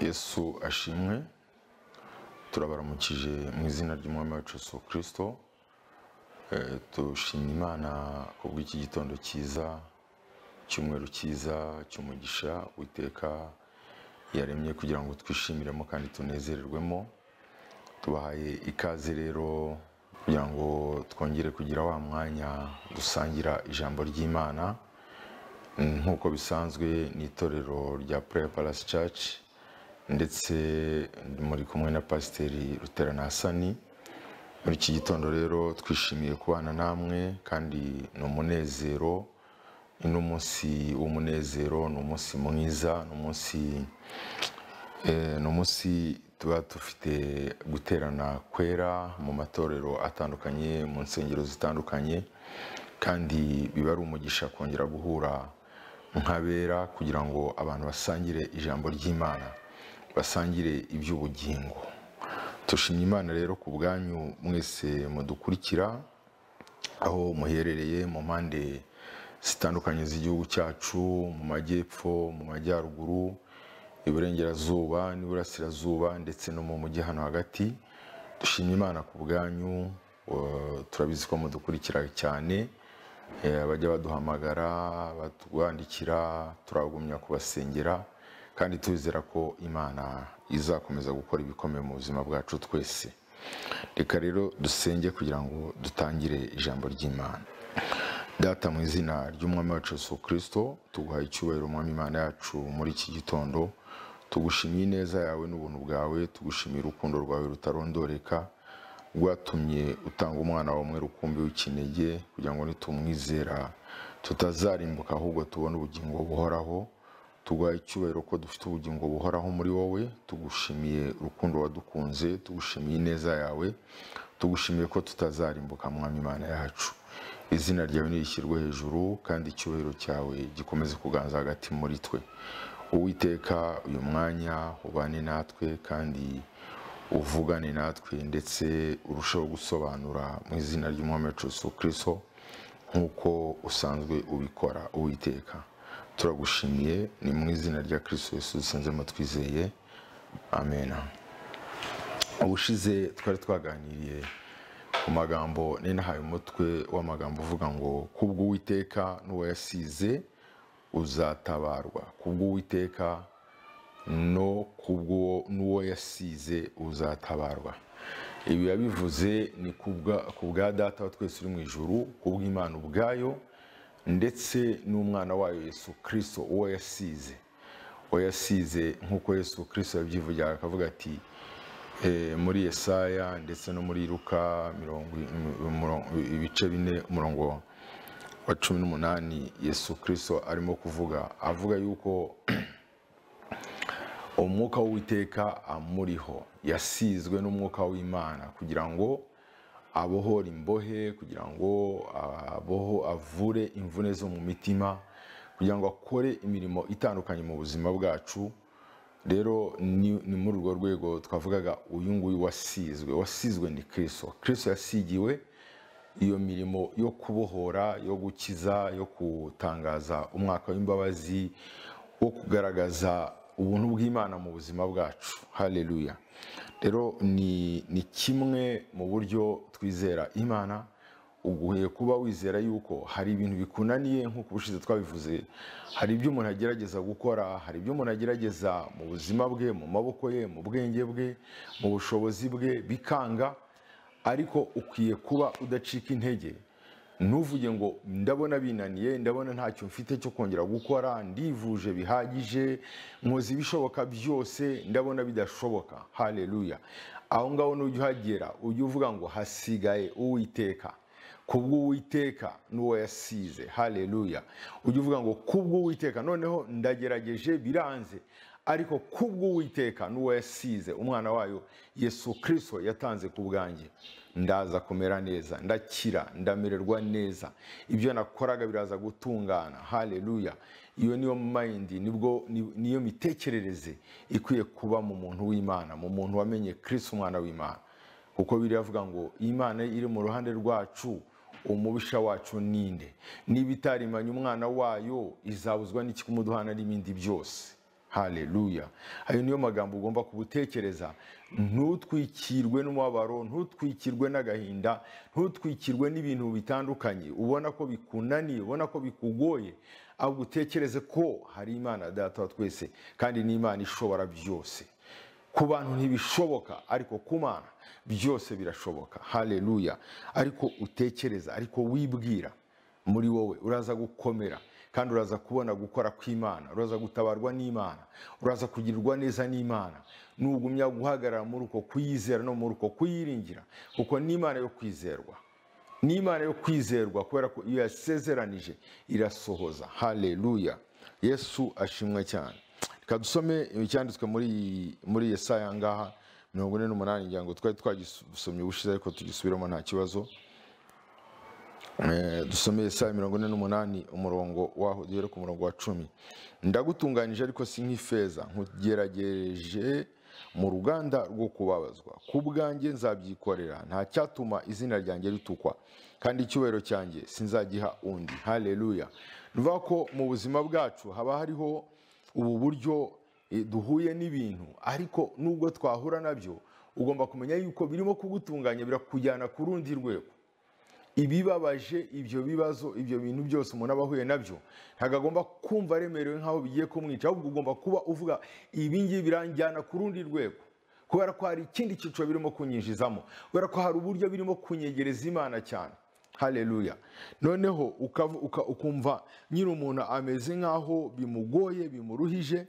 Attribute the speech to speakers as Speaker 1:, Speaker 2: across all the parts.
Speaker 1: yesu ashimwe turabaramukije mu izina ry'umwami wacu Yesu kirisito dushimye imana kubw'iki gitondo cyiza cyumweru cyiza cy'umugisha witeka yaremye kugira ngo twishimiremo kandi tunezererwemo tubahaye ikaze rero kugira ngo twongere kugira wa mwanya dusangira ijambo ry'imana nk'uko bisanzwe ni itorero rya pureya palasi caci ndetse muri kumwe na pasiteri ruterana hasani muri iki gitondo rero twishimiye kubana namwe kandi ni umunezero ni umunsi w'umunezero ni umunsi mwiza ni umunsi ni umunsi tuba dufite guterana kwera mu matorero atandukanye mu nsengero zitandukanye kandi biba ari umugisha kongera guhura nk'abera kugira ngo abantu basangire ijambo ry'imana basangire iby'ubugingo dushimye imana rero ku bwanyu mwese mudukurikira aho muherereye mu mpande zitandukanye z'igihugu cyacu mu majyepfo mu majyaruguru iburengerazuba n'iburasirazuba ndetse no mu mujyi hano hagati dushimye imana ku bwanyu eh, turabizi ko mudukurikira cyane eh, abajya baduhamagara batwandikira turagumya kubasengera kandi tubizera ko imana izakomeza gukora ibikomeye mu buzima bwacu twese reka rero dusenge kugira ngo dutangire ijambo ry'imana data mu izina ry'umwami wacu Yesu kirisito tuguha icyubahiro umwami imana yacu muri iki gitondo tugushimiye ineza yawe n'ubuntu bwawe tugushimiye urukundo rwawe rutarondoreka rwatumye utanga umwana wawe umwe rukumbi w'ikinege kugira ngo nitumwizera tutazarimbuka ahubwo tubone ubugingo buhoraho tuguha icyubahiro ko dufite ubugingo buhoraho muri wowe tugushimiye urukundo wadukunze tugushimiye ineza yawe tugushimiye ko tutazarimbuka mwami imana yacu izina ryawe ntirishyirwe hejuru kandi icyubahiro cyawe gikomeze kuganza hagati muri twe uwiteka uyu mwanya ubane natwe kandi uvugane natwe ndetse urusheho gusobanura mu izina ry'umwami wacu Yesu kirisito nk'uko usanzwe ubikora uwiteka turagushimiye ni mu izina rya kirisito Yesu dusanzemo twizeye amen ubushize twari twaganiriye ku magambo ninahaye umutwe w'amagambo uvuga ngo kubw'uwiteka n'uwayasize uzatabarwa kubw'uwiteka no kubwo n'uwo yasize uzatabarwa ibi yabivuze ni kubwa- ku bwa data wa twese uri mu ijuru kubw'imana ubwayo ndetse n'umwana wayo yesu kirisito uwo yasize uwo yasize nk'uko yesu kirisito yabyivugira akavuga ati eh, muri yesaya ndetse no muri luka mirongo imirongo- ibice bine umurongo wa cumi n'umunani yesu kirisito arimo kuvuga avuga yuko umwuka w'uwiteka amuriho yasizwe n'umwuka w'imana kugira ngo abohore imbohe kugira ngo aboho avure imvune zo mu mitima kugira ngo akore imirimo itandukanye mu buzima bwacu rero ni, ni muri urwo rwego twavugaga uyu nguyu wasizwe wasizwe ni kirisito kirisito yasigiwe iyo mirimo yo kubohora yo gukiza yo gutangaza umwaka w'imbabazi wo kugaragaza ubuntu bw'imana mu buzima bwacu haleluya rero ni, ni kimwe mu buryo twizera imana uguye kuba wizera yuko hari ibintu bikunaniye nk'uko ubushize twabivuze hari ibyo umuntu agerageza gukora hari ibyo umuntu agerageza mu buzima bwe mu maboko ye mu bwenge bwe mu bushobozi bwe bikanga ariko ukwiye kuba udacika intege ntuvuge ngo ndabona binaniye ndabona ntacyo mfite cyo kongera gukora ndivuje bihagije nkoze ibishoboka byose ndabona bidashoboka haleluya aho ngaho nujya uhagera ujye uvuga ngo hasigaye uwiteka kubw'uwiteka n'uwo yasize haleluya ujye uvuga ngo kubw'uwiteka noneho ndagerageje biranze ariko kubw'uwiteka n'uwo yasize umwana wayo yesu kirisito yatanze ku bwanjye ndaza kumera neza ndakira ndamererwa neza ibyo nakoraga biraza gutungana haleluya iyo niyo mayindi nibwo ni- niyo mitekerereze ikwiye kuba mu muntu w'imana mu muntu wamenye kirisito umwana w'imana kuko biriya avuga ngo imana iri mu ruhande rwacu umubisha wacu ninde niba itarimanye umwana wayo izabuzwa n'ikikumuduhana n'ibindi byose haleluya ayo niyo magambo ugomba kubutekereza ntutwikirwe n'umubabaro ntutwikirwe n'agahinda ntutwikirwe n'ibintu bitandukanye ubona ko bikunaniye ubona ko bikugoye ahubwo utekereze ko hari imana data wa twese kandi n'imana ishobora byose ku bantu ntibishoboka ariko ku mana byose birashoboka haleluya ariko utekereza ariko wibwira muri wowe uraza gukomera kandi uraza kubona gukora kw'imana uraza gutabarwa n'imana uraza kugirirwa neza n'imana nugumya guhagarara muri uko kuyizera no muri uko kuyiringira kuko n'imana yo kwizerwa n'imana yo kwizerwa kubera ko iyo yasezeranije irasohoza haleluya yesu ashimwe cyane reka dusome icyanditswe muri muri yesaya ngaha mirongo ine n'umunani ngira ngo twari twagisomye ubushize ariko tugisubiramo nta kibazo Eh, dusome yesaya mirongo ine n'umunani umurongo waho duhere ku murongo wa cumi ndagutunganije ariko si nk'ifeza nkugerageje mu ruganda rwo kubabazwa ku bwanjye nzabyikorera nta cyatuma izina ryanjye ritukwa kandi icyubahiro cyanjye sinzagiha undi haleluya ni ukuvuga ko mu buzima bwacu haba hariho ubu buryo eh, duhuye n'ibintu ariko nubwo twahura nabyo ugomba kumenya yuko birimo kugutunganya birakujyana ku rundi rwego ibibabaje ibyo bibazo ibyo bintu byose umuntu aba ahuye nabyo ntabwo agomba kumva aremerewe nk'aho bigiye kumwica ahubwo ugomba kuba uvuga ibi ngibi biranjyana ku rundi rwego kubera ko hari ikindi cyiciro birimo kunyinjizamo kubera ko hari uburyo birimo kunyegereza imana cyane haleluya noneho ukavu- uka- ukumva nyiri umuntu ameze nk'aho bimugoye bimuruhije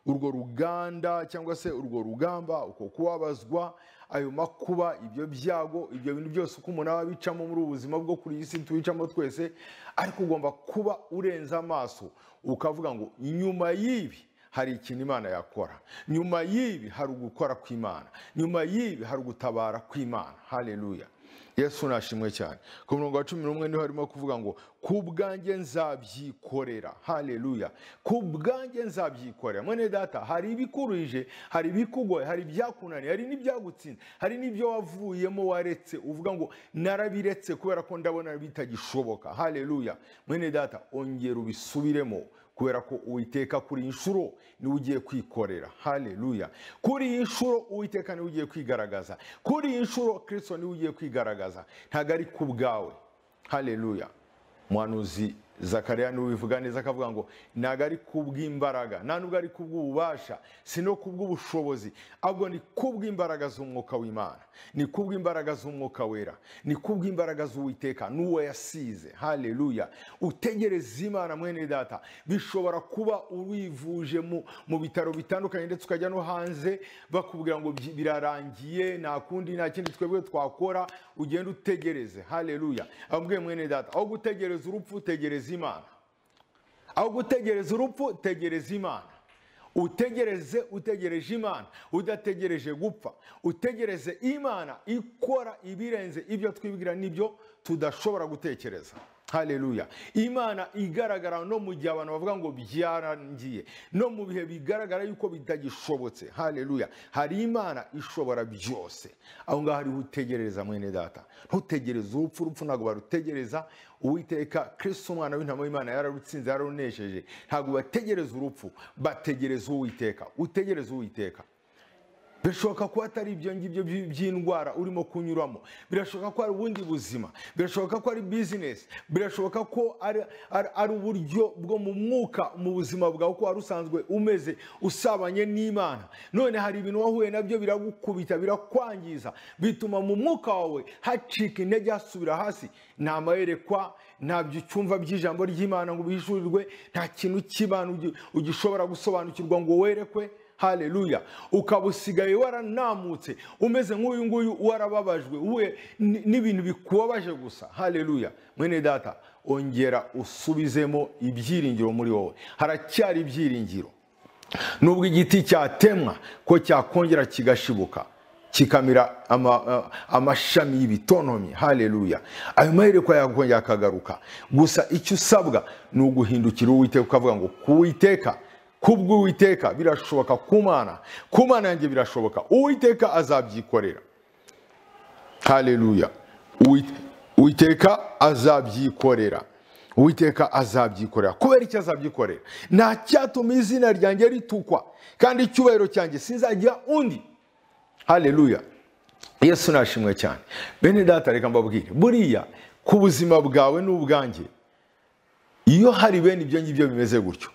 Speaker 1: urwo ruganda cyangwa se urwo rugamba uko kubabazwa ayo makuba ibyo byago ibyo bintu byose uko umuntu aba abicamo muri ubu buzima bwo kuri iyi si tubicamo twese ariko ugomba kuba urenze amaso ukavuga ngo nyuma y'ibi hari ikintu imana yakora nyuma y'ibi hari ugukora kw'imana nyuma y'ibi hari ugutabara kw'imana haleluya yesu nashimwe cyane ku murongo wa cumi n'umwe niho harimo kuvuga ngo ku bwanjye nzabyikorera haleluya ku bwanjye nzabyikorera mwene data hari ibikuruhije hari ibikugoye hari ibyakunaniye hari n'ibyagutsinze hari n'ibyo wavuyemo waretse uvuga ngo narabiretse kubera ko ndabona bitagishoboka haleluya mwene data ongera ubisubiremo kubera ko uwiteka kuri iyi nshuro niwe ugiye kwikorera haleluya kuri iyi nshuro uwiteka niwe ugiye kwigaragaza kuri iyi nshuro kirisito niwe ugiye kwigaragaza ntabwo ari ku bwawe haleluya muhanuzi zakariya niwe ubivuga neza akavuga ngo ntabwo ari ku bw'imbaraga nta nubwo ari ku bw'ububasha si no ku bw'ubushobozi ahubwo ni ku bw'imbaraga z'umwuka w'imana ni ku bw'imbaraga z'umwuka wera ni ku bw'imbaraga z'uwiteka n'uwo yasize haleluya utegereze imana mwene data bishobora kuba urivuje mu, mu bitaro bitandukanye ndetse ukajya no hanze bakubwira ngo "Byi- birarangiye nta kundi nta kindi twebwe twakora ugenda utegereze haleluya ababwiye mwene data aho gutegereza urupfu tegereza imana aho gutegereza urupfu tegereza imana utegereze utegereje imana udategereje gupfa utegereze imana ikora ibirenze ibyo twibwira n'ibyo tudashobora gutekereza haleluya imana igaragara no mu gihe abantu bavuga ngo byarangiye no mu bihe bigaragara yuko bitagishobotse haleluya hari imana ishobora byose aho ngaho ariho utegereza mwene data ntutegereze urupfu urupfu ntabwo barutegereza uwiteka kristo umwana w'intama w'imana yararutsinze yararunesheje ntabwo bategereza urupfu bategereza uwiteka utegereze uwiteka birashoboka ko atari ibyo ngibyo by- by'indwara urimo kunyuramo birashoboka ko ari ubundi buzima birashoboka ko ari bizinesi birashoboka ko ari, ari, ari uburyo bwo mu mwuka mu buzima bwawe ko wari usanzwe umeze usabanye n'imana none hari ibintu wahuye nabyo biragukubita birakwangiza bituma mu mwuka wawe hacika intege hasubira hasi nta amayerekwa ntabyo ucyumva by'ijambo ry'imana ngo ubihishurirwe nta kintu cy'imana ugi- ugishobora gusobanukirwa ngo werekwe haleluya ukaba usigaye waranamutse umeze nk'uyu nguyu warababajwe we n- n'ibintu bikubabaje gusa haleluya mwene data ongera usubizemo ibyiringiro muri wowe haracyari ibyiringiro nubwo igiti cyatemwa ko cyakongera kigashibuka kikamira ama- a- amashami y'ibitonomi haleluya ayo maherekwa yakongera akagaruka gusa icyo usabwa ni uguhindukira uwiteka ukavuga ngo kuwiteka kubw'uwiteka birashoboka kumana kumana yanjye birashoboka uwiteka azabyikorera haleluya Uwit- uwiteka azabyikorera uwiteka azabyikorera kubera icyo azabyikorera nta cyatuma izina ryanjye ritukwa kandi icyubahiro cyanjye sinzagira undi hareruya yesu nashimwe cyane bene data reka mbabwire buriya ku buzima bwawe n'ubwanjye iyo hari bene ibyo ngibyo bimeze gutyo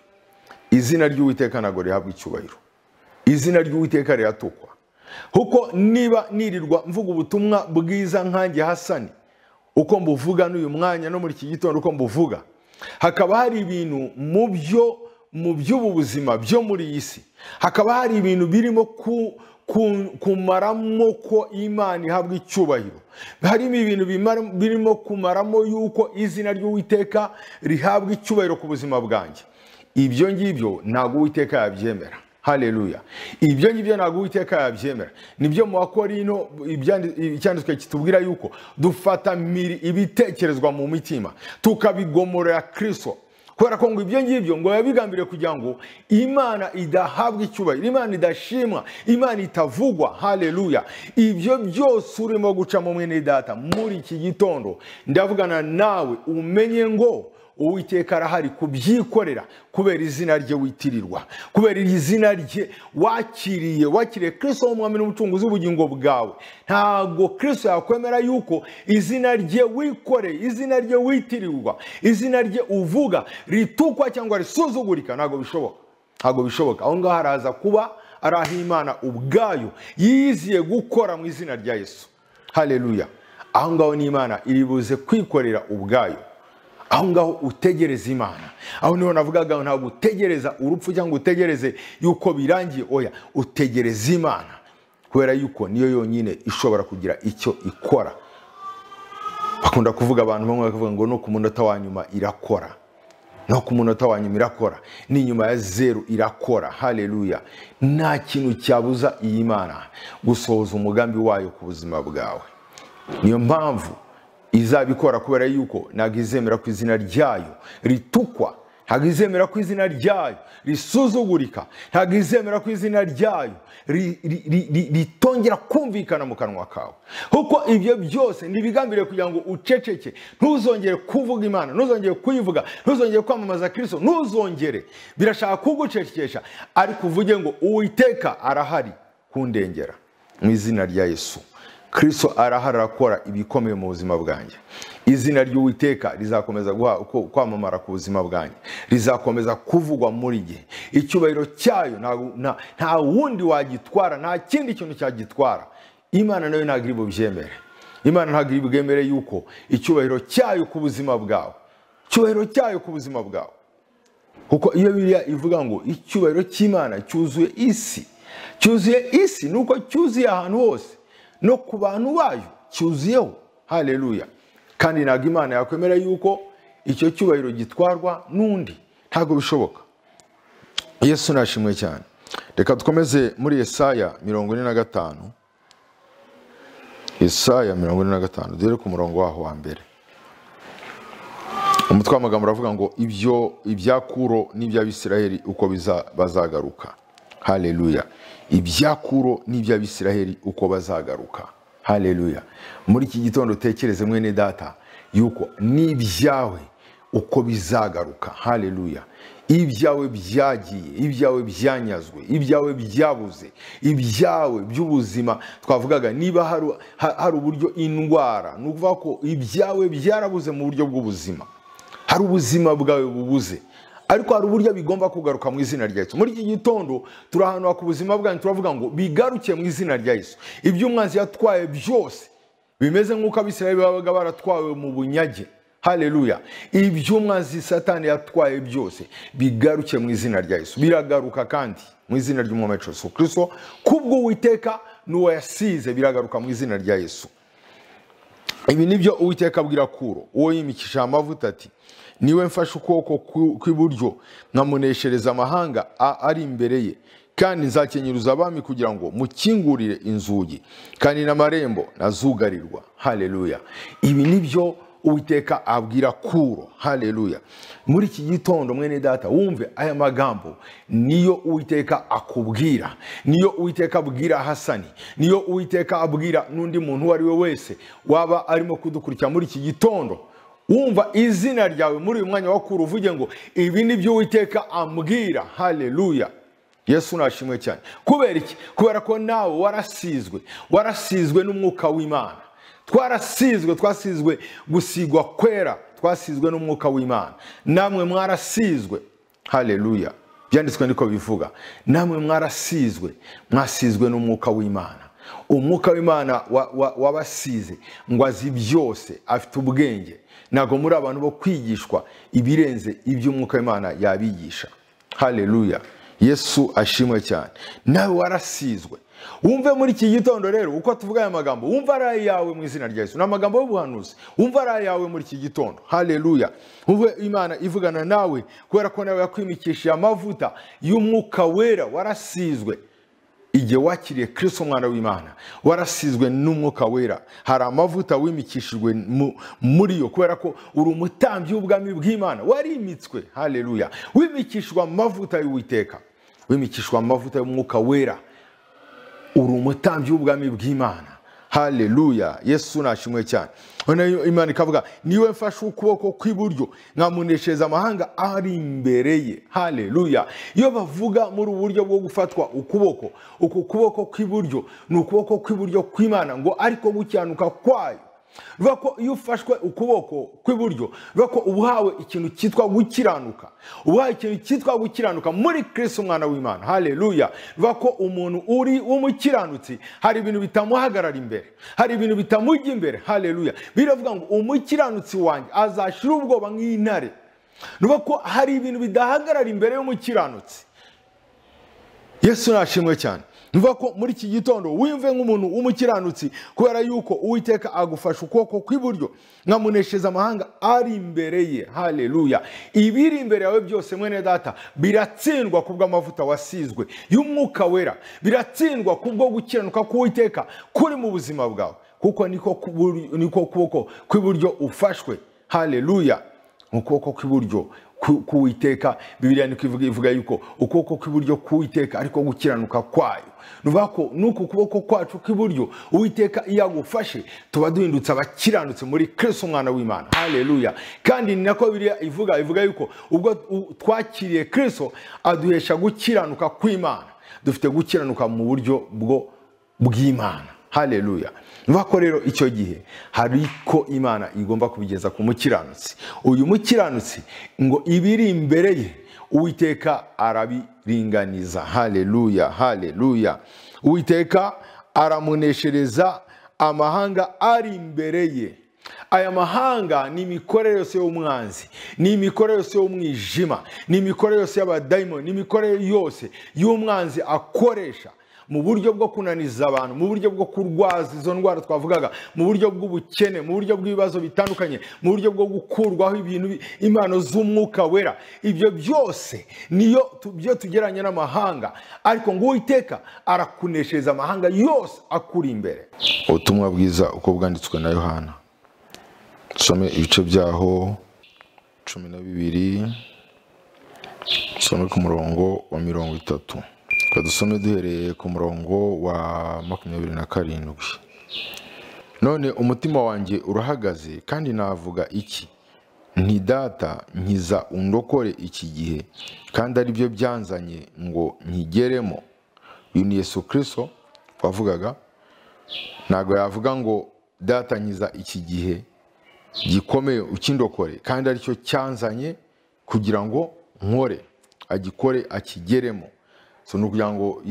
Speaker 1: izina ry'uwiteka ntabwo rihabwa icyubahiro izina ry'uwiteka riratukwa kuko niba nirirwa mvuga ubutumwa bwiza nkange hasani uko mbuvuga n'uyu mwanya no muri iki gitondo uko mbuvuga hakaba hari ibintu mu byo mu by'ubu buzima byo muri iyi si hakaba hari ibintu birimo kumaramo ko imana ihabwa icyubahiro harimo ibintu birimo kumaramo yuko izina ry'uwiteka rihabwa icyubahiro ku buzima bwanjye ibyo ngibyo ntabwo uwiteka yabyemera hareruya ibyo ngibyo ntabwo uwiteka yabyemera nibyo mu bakorino icyanditswe kitubwira yuko dufata ibitekerezwa mu mitima tukabigomorera kirisito kubera ko ngo ibyo ngibyo ngo biba bigambiriye kugira ngo imana idahabwa icyubahiro imana idashimwa imana itavugwa hareruya ibyo byose urimo gucamo mwene data muri iki gitondo ndavugana nawe umenye ngo uwiteka arahari kubyikorera kubera izina rye witirirwa kubera iri zina rye wakiriye wakiriye kirisito w'umwami n'umucunguzi w'ubugingo bwawe ntabwo kirisito yakwemera yuko izina rye wikoreye izina rye witirirwa izina rye uvuga ritukwa cyangwa risuzugurika ntabwo bishoboka ntabwo bishoboka aho ngaho haraza kuba ari aho imana ubwayo yiziye gukora mu izina rya yesu hareruya aho ngaho ni imana iri buze kwikorera ubwayo aho ngaho utegereza imana aho niho navugaga ntabwo utegereza urupfu cyangwa utegereze yuko birangiye oya utegereza imana kubera yuko niyo yonyine ishobora kugira icyo ikora bakunda kuvuga abantu bamwe bakavuga ngo no ku munota wa nyuma irakora no ku munota wa nyuma irakora n'inyuma ya zeru irakora hareruya nta kintu cyabuza iyi mana gusohoza umugambi wayo ku buzima bwawe niyo mpamvu izabikora kubera yuko ntabwo izemera ko izina ryayo ritukwa ntabwo izemera ko izina ryayo risuzugurika ntabwo izemera ko izina ryayo ritongera kumvikana mu kanwa kawe kuko ibyo byose ntibigambiriye kugira ngo uceceke ntuzongere kuvuga imana ntuzongere kuyivuga ntuzongere kwamamaza kirisito ntuzongere birashaka kugucecekesha ariko uvuge ngo uwiteka arahari kundengera mu izina rya yesu kirisito arahari arakora ibikomeye mu buzima bwanjye izina ry'uwiteka rizakomeza kwamamara ku buzima bwanjye rizakomeza kuvugwa muri gihe icyubahiro cyayo nta wundi wagitwara nta kindi kintu cyagitwara imana nayo ntabwo iri bubyemere imana ntabwo iri bwemere yuko icyubahiro cyayo ku buzima bwawe icyubahiro cyayo ku buzima bwawe kuko iyo biriya ivuga ngo icyubahiro cy'imana cyuzuye isi cyuzuye isi ni uko cyuzuye ahantu hose no ku bantu bayo cyuzuyeho hareruya kandi ntabwo imana yakwemera yuko icyo cyubahiro gitwarwa n'undi ntabwo bishoboka yesu nashimwe cyane reka dukomeze muri Yesaya mirongo ine na gatanu Yesaya mirongo ine na gatanu duhere ku murongo waho wa mbere umutwe w'amagambo uravuga ngo ibyo ibyakuro n'iby'abisiraheli uko bazagaruka hareruya ibyakuro n'iby'abisiraheli uko bazagaruka hareruya muri iki gitondo utekereze mwene data yuko n'ibyawe uko bizagaruka hareruya ibyawe byagiye ibyawe byanyazwe ibyawe byabuze ibyawe by'ubuzima twavugaga niba hari uburyo indwara ni ukuvuga ko ibyawe byarabuze mu buryo bw'ubuzima hari ubuzima bwawe bubuze ariko hari uburyo bigomba kugaruka mu izina rya Yesu muri iki gitondo turi ahantu ku buzima bwanyu turavuga ngo bigaruke mu izina rya Yesu ibyo umwanzi yatwaye byose bimeze nk'uko abisirayeli babaga baratwawe mu bunyage hareruya ibyo umwanzi satani yatwaye byose bigaruke mu izina rya Yesu biragaruka kandi mu izina ry'umwami Yesu Kristo kubwo uwiteka n'uwo yasize biragaruka mu izina rya Yesu ibi nibyo uwiteka abwira kuro uwo yimikishije amavuta ati niwe mfashe ukuboko kw'iburyo nkamuneshereza amahanga ari imbere ye kandi nzakenyuruza abami kugira ngo mukingurire inzugi kandi n'amarembo nazugarirwa hareruya ibi ni byo uwiteka abwira kuro hareruya muri iki gitondo mwene data wumve aya magambo niyo uwiteka akubwira niyo uwiteka abwira hasani niyo uwiteka abwira n'undi muntu uwo ari we wese waba arimo kudukurikira muri iki gitondo wumva izina ryawe muri uyu mwanya wakura uvuge ngo ibi ni byo uwiteka ambwira haleluya yesu nashimwe cyane kubera iki kubera ko nawe warasizwe warasizwe n'umwuka w'imana twarasizwe twasizwe gusigwa kwera twasizwe n'umwuka w'imana namwe mwarasizwe haleluya byanditswe niko bivuga namwe mwarasizwe mwasizwe n'umwuka w'imana umwuka w'imana wabasize ngo azi byose afite ubwenge ntabwo muri abantu bo kwigishwa ibirenze iby'umwuka w'imana yabigisha haleluya yesu ashimwe cyane nawe warasizwe wumve muri iki gitondo rero uko tuvuga aya magambo wumva ari ayawe mu izina rya yesu ni amagambo y'ubuhanuzi wumva ari ayawe muri iki gitondo haleluya wumve imana ivugana nawe kubera ko nawe yakwimikishije amavuta y'umwuka wera warasizwe igihe wakiriye kirisito umwana w'imana warasizwe n'umwuka wera hari amavuta wimikishijwe muri yo kubera ko uri umutambyi w'ubwami bw'imana warimitswe haleluya wimikishwa amavuta y'uwiteka wimikishwa amavuta y'umwuka wera uri umutambyi w'ubwami bw'imana haleluya yesu nashimwe cyane noneho imana ikavuga niwe mfashe ukuboko kw'iburyo nkamuneshereza amahanga ari imbere ye haleluya iyo bavuga muri uburyo bwo gufatwa ukuboko uku kuboko kw'iburyo ni ukuboko kw'iburyo kw'imana ngo ariko gukiranukwa kwayo bivuga ko iyo ufashwe ukuboko kw'iburyo bivuga ko uba uhawe ikintu cyitwa gukiranuka ubahawe ikintu cyitwa gukiranuka muri kirisi umwana w'imana haleluya bivuga ko umuntu uri w'umukiranutsi hari ibintu bitamuhagarara imbere hari ibintu bitamujya imbere haleluya biravuga ngo umukiranutsi wanjye azashira ubwoba nk'intare bivuga ko hari ibintu bidahagarara imbere y'umukiranutsi yesu nashimwe cyane Nuvuga ko muri iki gitondo wimve nk'umuntu w'umukiranutsi kubera yuko uwiteka agufasha ukuboko kw'iburyo nkamuneshereza amahanga ari imbere ye haleluya ibiri imbere yawe byose mwene data biratsindwa kubw'amavuta wasizwe y'umwuka wera biratsindwa kubwo gukiranuka k'uwiteka kuri mu buzima bwawe kuko niko kuboko kw'iburyo ufashwe haleluya ukuboko kw'iburyo k'uwiteka bibiriya niko ivuga yuko ukuboko kw'iburyo k'uwiteka ariko gukiranuka kwayo nuvuga ko n'uku kuboko kwacu kw'iburyo uwiteka iyo agufashe tuba duhindutse abakiranutse muri kirisi umwana w'imana haleluya kandi ni nako biriya ivuga ivuga yuko ubwo twakiriye kirisi aduhesha gukiranuka kw'imana dufite gukiranuka mu buryo bwo bw'imana haleluya ko rero icyo gihe hari ko imana igomba kubigeza ku mukiranutsi uyu mukiranutsi ngo ibiri imbere ye uwiteka arabiringaniza haleluya haleluya uwiteka aramuneshereza amahanga ari imbere ye aya mahanga ni imikorere yose y'umwanzi ni imikorere yose y'umwijima ni imikorere yose y'abadayimoni ni imikorere yose y'umwanzi akoresha mu buryo bwo kunaniza abantu mu buryo bwo kurwaza izo ndwara twavugaga mu buryo bw'ubukene mu buryo bw'ibibazo bitandukanye mu buryo bwo gukurwaho ibintu impano z'umwuka wera ibyo byose niyo byo tugeranye n'amahanga ariko ngo uwiteka arakuneshereza amahanga yose akuri imbere ubutumwa bwiza uko bwanditswe na yohana dusome ibice byaho cumi na bibiri dusome ku murongo wa mirongo itatu dusome duhereye ku murongo wa makumyabiri na karindwi none umutima wanjye urahagaze kandi navuga iki ntidata nkiza undokore iki gihe kandi aribyo byanzanye ngo nkigeremo uyu ni Yesu kirisito wavugaga ntabwo yavuga ngo data nkiza iki gihe gikomeye ukindokore kandi aricyo cyanzanye kugira ngo nkore agikore akigeremo so ni ukugira ngo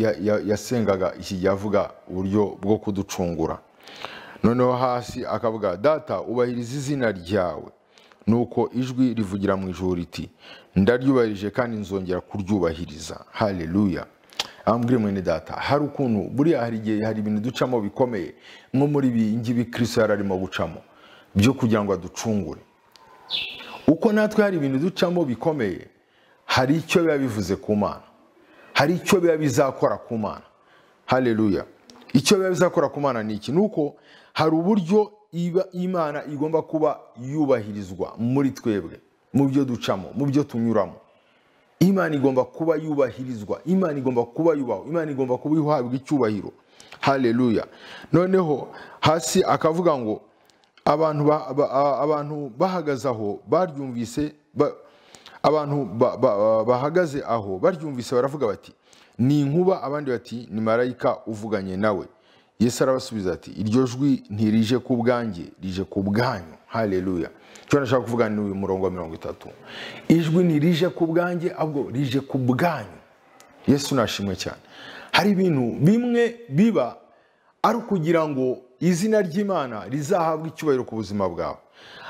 Speaker 1: yasengaga iki gihe avuga uburyo bwo kuducungura noneho hasi akavuga data ubahiriza izina ryawe nuko ijwi rivugira mu ijoro riti ndaryubahirije kandi nzongera kuryubahiriza haleluya ambwira mwene data hari ukuntu buriya hari igihe hari ibintu ducamo bikomeye nko muri ibi ngibi kirisito yari arimo gucamo byo kugira ngo aducungure uko natwe hari ibintu ducamo bikomeye hari icyo biba bivuze ku mana hari icyo biba bizakora ku mana haleluya icyo biba bizakora ku mana ni iki ni uko hari uburyo imana igomba kuba yubahirizwa muri twebwe mu byo ducamo mu byo tunyuramo imana igomba kuba yubahirizwa imana igomba kuba yubahwa imana igomba kuba ihabwa icyubahiro haleluya noneho hasi akavuga ngo abantu ba- ba- a- abantu bahagaze aho baryumvise ba- abantu ba- ba- bahagaze aho baryumvise baravuga bati ni inkuba abandi bati ni marayika uvuganye nawe yesu arabasubiza ati iryo jwi ntirije ku bwanjye rije ku bwanyu haleluya icyo nashaka kuvuga ni uyu murongo wa mirongo itatu ijwi ntirije ku bwanjye ahubwo rije ku bwanyu yesu nashimwe cyane hari ibintu bimwe biba ari ukugira ngo izina ry'imana rizahabwe icyubahiro ku buzima bwawe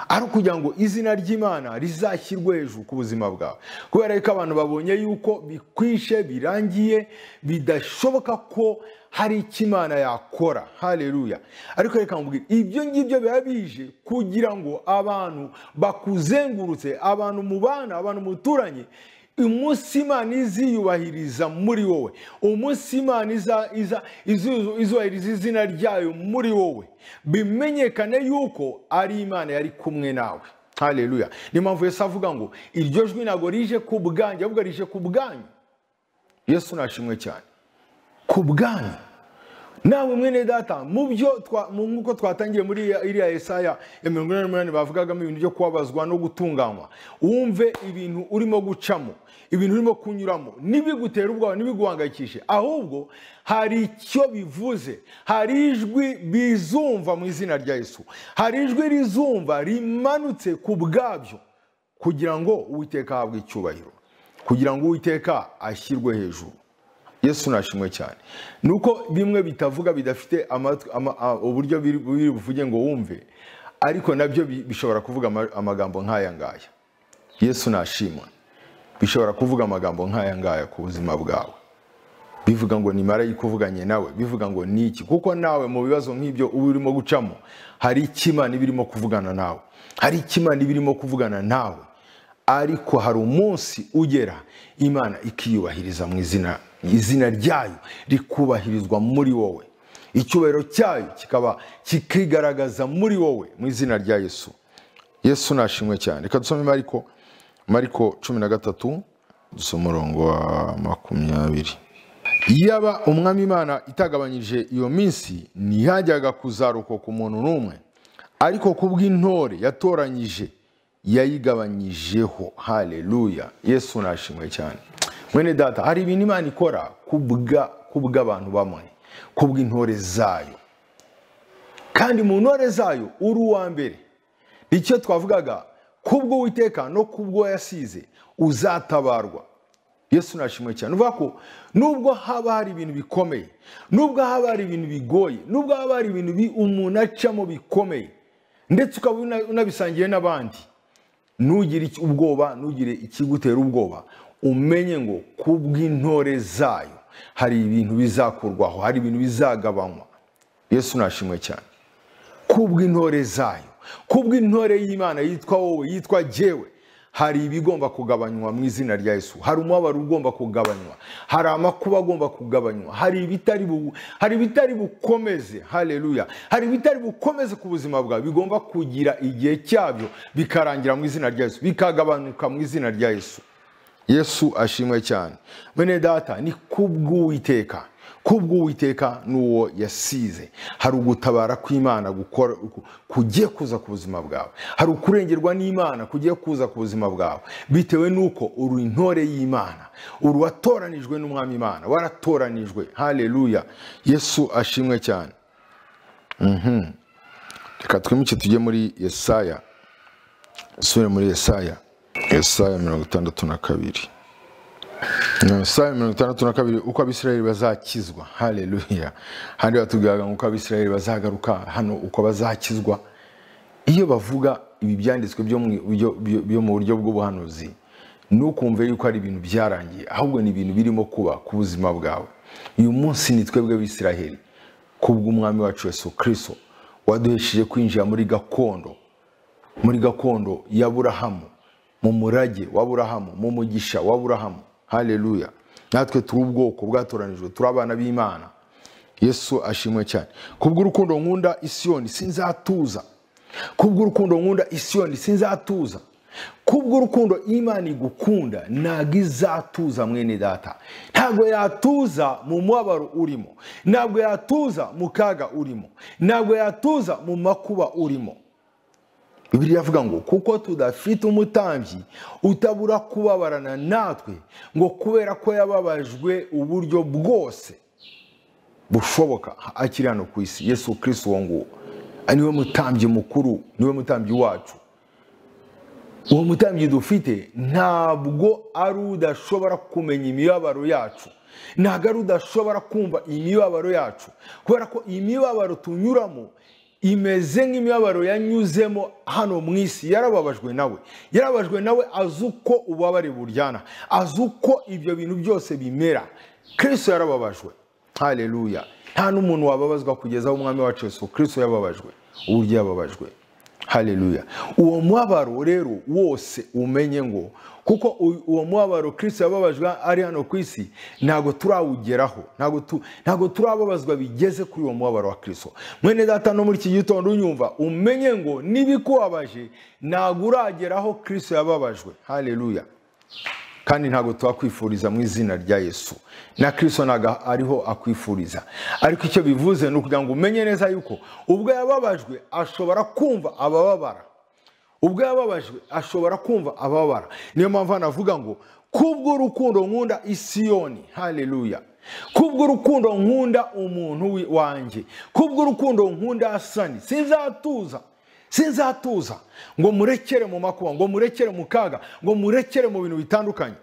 Speaker 1: ari ukugira ngo izina ry'imana rizashyirwe hejuru ku buzima bwawe kubera ko abantu babonye yuko bikwishe birangiye bidashoboka ko hari icyo imana yakora haleluya ariko reka nkubwire ibyo ngibyo biba bije kugira ngo abantu bakuzengurutse abantu mubana abantu muturanye umunsi imana iziyubahiriza muri wowe umunsi imana iza- iza- izu- izubahiriza izina ryayo muri wowe bimenyekane yuko ari imana yari kumwe nawe haleluya niyo mpamvu yesu avuga ngo iryo jwi ntabwo rije ku bwanjye ahubwo rije ku bwanyu yesu nashimwe cyane ku bwanyu nawe mwene data mu byo twa- mu- nk'uko twatangiye muri iriya- iriya yesaya ya mirongo inani n'umunani bavugagamo ibintu byo kubabazwa no gutunganywa wumve ibintu urimo gucamo ibintu urimo kunyuramo ntibigutera ubwoba ntibiguhangayikishe ahubwo hari icyo bivuze hari ijwi bizumva mu izina rya yesu hari ijwi rizumva rimanutse ku bwabyo kugira ngo uwiteka ahabwe icyubahiro kugira ngo uwiteka ashyirwe hejuru yesu nashimwe cyane ni uko bimwe bitavuga bidafite amatwi- ama- a- uburyo biri biri buvuge ngo wumve ariko nabyo bi- bishobora kuvuga ama- amagambo nk'aya ngaya yesu nashimwe bishobora kuvuga amagambo nk'aya ngaya ku buzima bwawe bivuga ngo ni marayika uvuganye nawe bivuga ngo ni iki kuko nawe mu bibazo nk'ibyo uba urimo gucamo hari icyo imana iba irimo kuvugana nawe hari icyo imana iba irimo kuvugana nawe ariko hari umunsi ugera imana ikiyubahiriza mu izina izina ryayo rikubahirizwa muri wowe icyubahiro cyayo kikaba kikigaragaza muri wowe mu izina rya yesu yesu nashimwe cyane reka dusome mariko mariko cumi na gatatu dusoma umurongo wa makumyabiri yaba umwami imana itagabanyije iyo minsi ntihajyaga kuzarokoka umuntu n'umwe ariko ku bw'intore yatoranyije yayigabanyijeho haleluya yesu nashimwe cyane mwene data hari ibintu imana ikora ku bwa- ku bw'abantu bamwe ku bw'intore zayo kandi mu ntore zayo uri uwa mbere icyo twavugaga kubwo witeka no kubwo yasize uzatabarwa yesu nashimwe cyane uvuga ko nubwo haba hari ibintu bikomeye nubwo haba hari ibintu bigoye nubwo haba hari ibintu bi- umuntu acamo bikomeye ndetse ukaba una- unabisangiye n'abandi ntugire iki- ubwoba ntugire ikigutera ubwoba umenye ngo ku bw'intore zayo hari ibintu bizakurwaho hari ibintu bizagabanywa yesu nashimwe cyane ku bw'intore zayo ku bw'intore y'imana yitwa wowe yitwa jyewe hari ibigomba kugabanywa mu izina rya yesu hari umubabaro ugomba kugabanywa hari amakuba agomba kugabanywa hari ibitari bu- hari ibitari bukomeze haleluya hari ibitari bukomeze ku buzima bwawe bigomba kugira igihe cyabyo bikarangira mu izina rya yesu bikagabanuka mu izina rya yesu yesu ashimwe cyane bene data ni kubw'uwiteka kubw'uwiteka n'uwo yasize hari ugutabara kw'imana gukora- ku- kugiye kuza ku buzima bwawe hari ukurengerwa n'imana kugiye kuza ku buzima bwawe bitewe n'uko uri intore y'imana uri watoranijwe n'umwami imana waratoranijwe haleluya yesu ashimwe cyane Mhm. reka twimuke tujye muri yesaya dusubire muri yesaya yesaya mirongo itandatu na kabiri yesaya mirongo itandatu na kabiri uko abisirayeli bazakizwa haleluya handi batubwiraga ngo uko abisirayeli bazagaruka hano uko bazakizwa iyo bavuga ibi byanditswe byo mu byo- byo- byo mu buryo bw'ubuhanuzi ntukumve yuko ari ibintu byarangiye ahubwo ni ibintu birimo kuba ku buzima bwawe uyu munsi ni twebwe bisiraheli kubw'umwami wacu yesu kirisito waduhesheje kwinjira muri gakondo muri gakondo ya burahamu mu murage wa burahamu mu mugisha wa burahamu haleluya natwe turi ubwoko bwatoranijwe turi abana b'imana yesu ashimwe cyane kubw'urukundo nkunda isiyoni sinzatuza kubw'urukundo nkunda isiyoni sinzatuza kubw'urukundo imana igukunda ntabwo izatuza mwene data ntabwo yatuza mu mubabaro urimo ntabwo yatuza mu kaga urimo ntabwo yatuza mu makuba urimo bibiri iravuga ngo kuko tudafite umutambyi utabura kubabarana natwe ngo kubera ko yababajwe uburyo bwose bushoboka akiri hano ku isi yesu kirisi uwo nguwo niwe mutambyi mukuru niwe mutambyi wacu uwo mutambyi dufite ntabwo ari udashobora kumenya imibabaro yacu ntabwo ari udashobora kumva imibabaro yacu kubera ko imibabaro tunyuramo imeze nk'imibabaro yanyuzemo hano mu isi yarababajwe nawe yarababajwe nawe azi uko ububabare buryana azi uko ibyo bintu byose bimera kirisi yarababajwe hareruya nta n'umuntu wababazwa kugeza aho umwami wacu Yesu kirisi yababajwe uburyo yababajwe hareruya uwo mubabaro rero wose umenye ngo kuko uwo mubabaro kirisi yababajwe ari hano ku isi ntabwo turawugeraho ntabwo turababazwa bigeze kuri uwo mubabaro wa kirisi mwene data no muri iki gitondo unyumva umenye ngo n'ibikubabaje ntabwo urageraho kirisi yababajwe hareruya kandi ntabwo tuhakwifuriza mu izina rya yesu na kirisito ntabwo ariho akwifuriza ariko icyo bivuze ni ukugira ngo umenye neza yuko ubwo yababajwe ashobora kumva abababara ubwo yababajwe ashobora kumva abababara niyo mpamvu anavuga ngo kubw'urukundo nkunda isiyoni hareruya kubw'urukundo nkunda umuntu wanjye kubw'urukundo nkunda asani sinzatuza sinzatuza ngo murekere mu makuba ngo murekere mu kaga ngo murekere mu bintu bitandukanye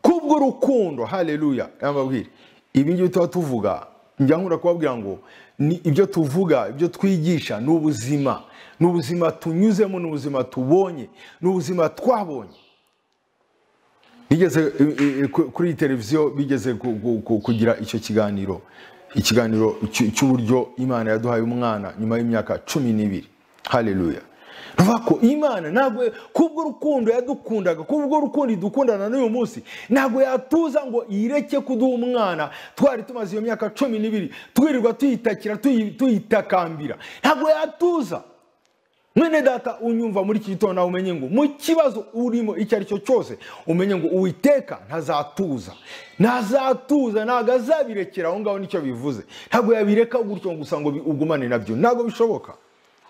Speaker 1: kubw'urukundo hareruya yambabwira ibi ngibi tuba tuvuga njya nkunda kubabwira ngo ni ibyo tuvuga ibyo twigisha ni ubuzima ni ubuzima tunyuzemo ni ubuzima tubonye ni ubuzima twabonye bigeze kuri televiziyo bigeze kugira icyo kiganiro ikiganiro cy'uburyo imana yaduhaye umwana nyuma y'imyaka cumi n'ibiri hareruya ruvuga ko imana ntabwo kubw'urukundo yadukundaga kubw'urukundo idukundana n'uyu munsi ntabwo yatuza ngo ireke kuduha umwana twari tumaze iyo myaka cumi n'ibiri twirirwa tuyitakira tuyitakambira ntabwo yatuza mwene data unyumva muri iki gitondo nawe umenye ngo mu kibazo urimo icyo ari cyo cyose umenye ngo uwiteka ntazatuza ntazatuza ntabwo azabirekera aho ngaho nicyo bivuze ntabwo yabireka gutyo gusa ngo ugumane nabyo ntabwo bishoboka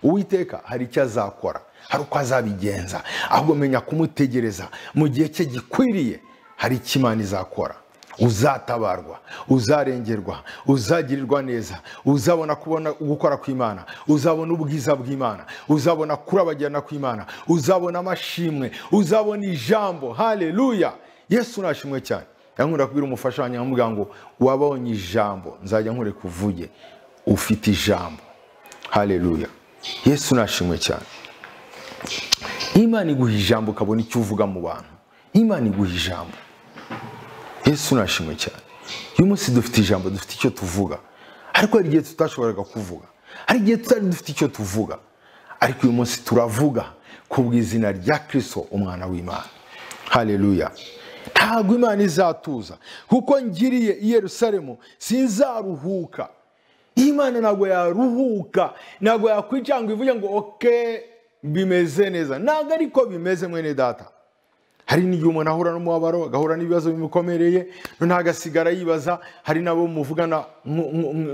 Speaker 1: uwiteka hari icyo azakora hari uko azabigenza ahubwo menya kumutegereza mu gihe cye gikwiriye hari icyo imana izakora uzatabarwa uzarengerwa uzagirirwa neza uzabona kubona gukora kw'imana uzabona ubwiza bw'imana uzabona kurabagirana kw'imana uzabona amashimwe uzabona ijambo hareruya yesu nashimwe cyane yankunda kubwira umufasha wanjye nkamubwira ngo wabonye ijambo nzajya nkureka uvuge ufite ijambo hareruya yesu nashimwe cyane imana iguha ijambo ukabona icyo uvuga mu bantu imana iguha ijambo yesu nashimwe cyane uyu munsi dufite ijambo dufite icyo tuvuga ariko hari igihe tutashoboraga kuvuga hari igihe tutari dufite icyo tuvuga ariko uyu munsi turavuga ku bw'izina rya kirisito umwana w'imana hareruya ntabwo imana izatuza kuko ngiriye i Yerusalemu sinzaruhuka imana ntabwo yaruhuka ntabwo yakwicara ngo ivuge ngo oke bimeze neza ntabwo ariko bimeze mwene data hari n'igihe umuntu ahura n'umubabaro agahura n'ibibazo bimukomereye noneho agasigara yibaza hari n'abo muvugana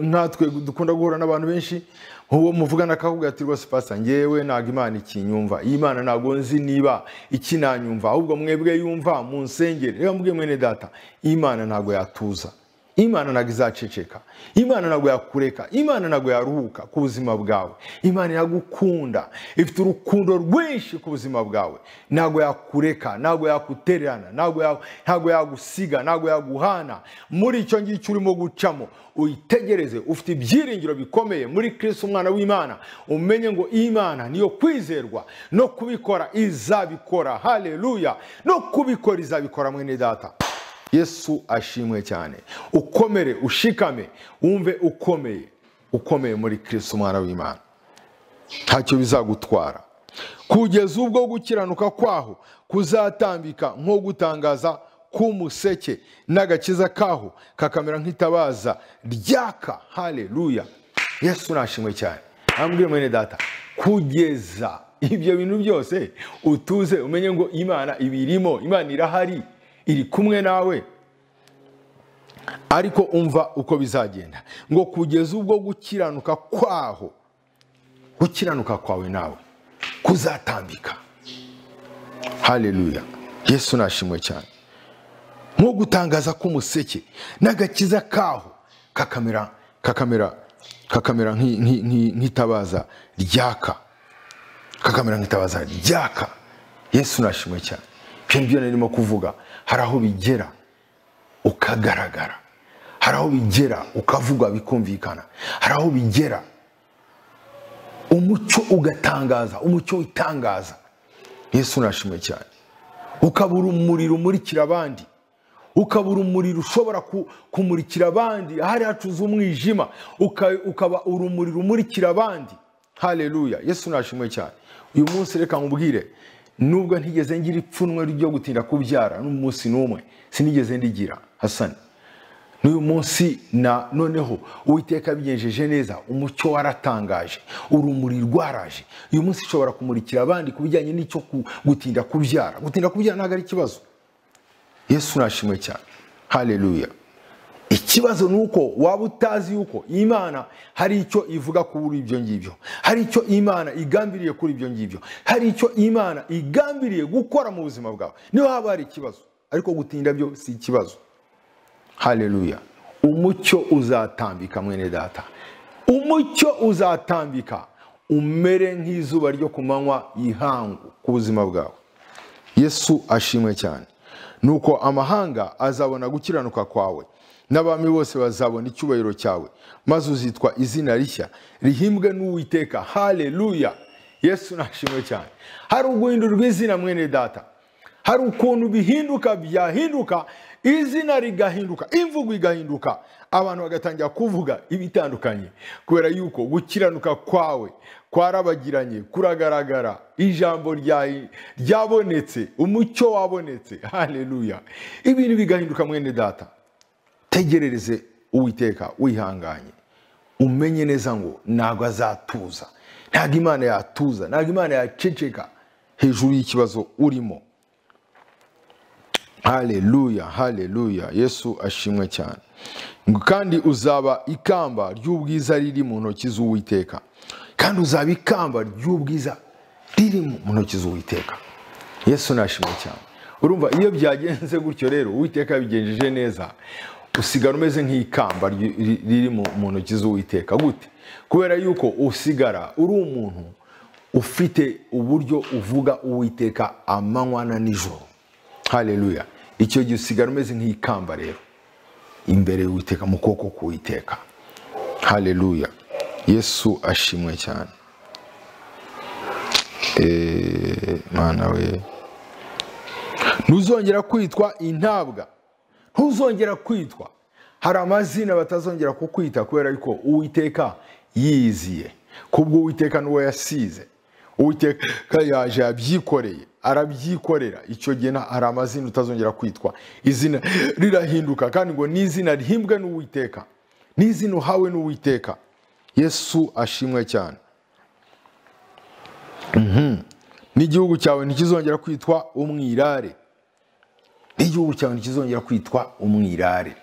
Speaker 1: nkatwe dukunda guhura n'abantu benshi uwo muvugana akakubwira ati rwose pasa ngewe ntabwo imana ikinyumva iyi mana ntabwo nzi niba ikinanyumva ahubwo mwebwe yumva munsengere reba mbwe mwene data imana ntabwo yatuza imana ntabwo izaceceka imana ntabwo yakureka imana ntabwo yaruhuka ku buzima bwawe imana iragukunda ifite urukundo rwinshi ku buzima bwawe ntabwo yakureka ntabwo yakutererana ntabwo yagusiga ntabwo yaguhana muri icyo ngicyo urimo gucamo uyitegereze ufite ibyiringiro bikomeye muri kirisi umwana w'imana umenye ngo imana niyo kwizerwa no kubikora izabikora hareruya no kubikora izabikora mwene data yesu ashimwe cyane ukomere ushikame wumve ukomeye ukomeye muri kirisi umwana w'imana ntacyo bizagutwara kugeza ubwo gukiranuka kwaho kuzatambika nko gutangaza k'umuseke n'agakiza kaho kakamera nk'itabaza ryaka hareruya yesu nashimwe cyane ambwira mwene data kugeza ibyo bintu byose utuze umenye ngo imana ibirimo imana irahari iri kumwe nawe ariko umva uko bizagenda ngo kugeza ubwo gukiranuka kwaho gukiranuka kwawe nawe kuzatambika haleluya yesu nashimwe cyane nko gutangaza k'umuseke n'agakiza kaho kakamera kakamera kakamera nk'i- nk'i- nk'i- nk'itabaza ryaka kakamera nk'itabaza ryaka yesu nashimwe cyane ibyo ngibyo narimo kuvuga hari aho bigera ukagaragara hari aho bigera ukavugwa bikumvikana hari aho bigera umucyo ugatangaza umucyo witangaza yesu nashimwe cyane ukabura umuriro umurikira abandi ukabura umuriro ushobora ku- kumurikira abandi ahari hacuze umwijima uka- ukaba urumuri rumurikira abandi haleluya yesu nashimwe cyane uyu munsi reka nkubwire nubwo ntigeze ngira ipfunwe ryo gutinda kubyara n'umunsi n'umwe sinigeze ndigira hasani n'uyu munsi na noneho uwiteka yabigenjeje neza umucyo waratangaje urumuri rwaraje uyu munsi ishobora kumurikira abandi ku bijyanye n'icyo ku- gutinda kubyara gutinda kubyara ntabwo ari ikibazo yesu nashimwe cyane haleluya ikibazo ni uko waba utazi yuko imana hari icyo ivuga kuri ibyo ngibyo hari icyo imana igambiriye kuri ibyo ngibyo hari icyo imana igambiriye gukora mu buzima bwawe niho haba hari ikibazo ariko gutinda byo si ikibazo haleluya umucyo uzatambika mwene data umucyo uzatambika umere nk'izuba ryo ku manywa y'ihangu ku buzima bwawe yesu ashimwe cyane nuko amahanga azabona gukiranuka kwawe n'abami bose bazabona icyubahiro cyawe maze uzitwa izina rishya rihimbwe n'uwiteka haleluya yesu nashimwe cyane hari uguhindurwa izina mwene data hari ukuntu bihinduka byahinduka izina rigahinduka imvugo igahinduka abantu bagatangira kuvuga ibitandukanye kubera yuko gukiranuka kwawe kwarabagiranye kuragaragara ijambo rya- ryabonetse umucyo wabonetse haleluya ibintu bigahinduka mwene data tegerereze uwiteka wihanganye umenye neza ngo ntabwo azatuza ntabwo imana yatuza ntabwo imana yaceceka hejuru y'ikibazo urimo haleluya haleluya yesu ashimwe cyane Ngo kandi uzaba ikamba ry'ubwiza riri mu ntoki z'uwiteka kandi uzaba ikamba ry'ubwiza riri mu ntoki z'uwiteka yesu nashimwe cyane urumva iyo byagenze gutyo rero uwiteka yabigenjeje neza usigara umeze nk'ikamba ry- ri- riri mu mu ntoki z'uwiteka gute kubera yuko usigara uri umuntu ufite uburyo uvuga uwiteka amanywa na nijoro haleluya icyo gihe usigara umeze nk'ikamba rero imbere y'uwiteka mu kuboko k'uwiteka haleluya yesu ashimwe cyane Eh, mana we ntuzongera kwitwa intabwa ntuzongera kwitwa hari amazina batazongera kukwita kubera yuko uwiteka yiziye kubwo uwiteka n'uwo yasize uwiteka yaje yabyikoreye arabyikorera icyo gihe nta- hari amazina utazongera kwitwa izina rirahinduka kandi ngo n'izina rihimbwe n'uwiteka n'izina uhawe n'uwiteka yesu ashimwe cyane Mhm. n'igihugu cyawe ntikizongera kwitwa umwirare n'igihugu cyawe ntikizongera kwitwa umwirare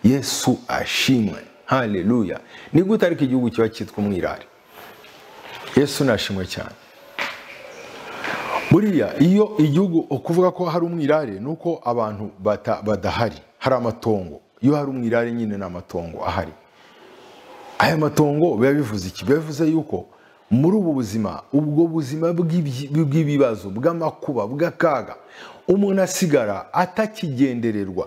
Speaker 1: yesu ashimwe haleluya ni gute ariko igihugu kiba cyitwa umwirare yesu nashimwe cyane buriya iyo igihugu ukuvuga ko hari umwirare ni uko abantu bata- badahari hari amatongo iyo hari umwirare nyine ni amatongo ahari aya matongo biba bivuze iki biba bivuze yuko muri ubu buzima ubwo buzima bw'ibyi- bw'ibibazo bw'amakuba bw'akaga umuntu asigara atakigendererwa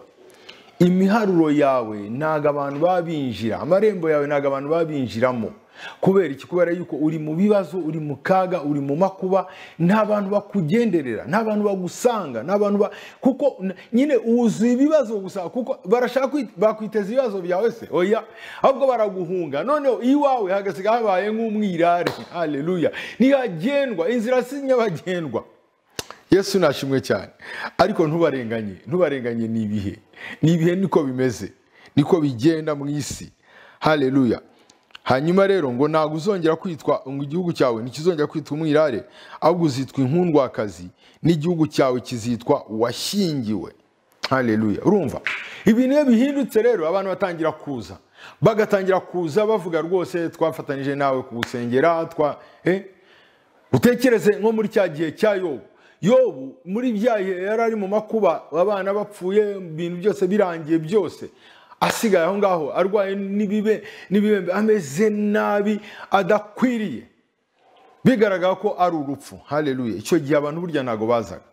Speaker 1: imiharuro yawe ntago abantu baba binjira amarembo yawe ntago abantu baba binjiramo kubera iki kubera yuko uri mu bibazo uri mu kaga uri mu makuba nta bantu bakugenderera nta bantu bagusanga nta bantu ba kuko n- nyine wuzuye ibibazo gusa kuko barashaka kwi- bakwiteza ibibazo byawe se oya ahubwo baraguhunga noneho iwawe hagasiga habaye nk'umwirare haleluya ntihagendwa inzira si nyabagendwa yesu nashimwe cyane ariko ntubarenganye ntubarenganye ni ibihe ni ibihe niko bimeze niko bigenda mu isi haleluya hanyuma rero ngo ntabwo uzongera kwitwa ngo igihugu cyawe ntikizongera kwitwa umwirare ahubwo uzitwa inkundwakazi n'igihugu cyawe kizitwa washyingiwe haleluya urumva ibintu iyo bihindutse rero abantu batangira kuza bagatangira kuza bavuga rwose twafatanyije nawe kugusengera twa eh utekereze nko muri cya gihe cya yobu yobu muri bya bihe yari ari mu makuba abana bapfuye ibintu byose birangiye byose asigaye aho ngaho arwaye n'ibibe n'ibibembe ameze nabi adakwiriye bigaragara ko ari urupfu hareruye icyo gihe abantu burya ntabwo bazaga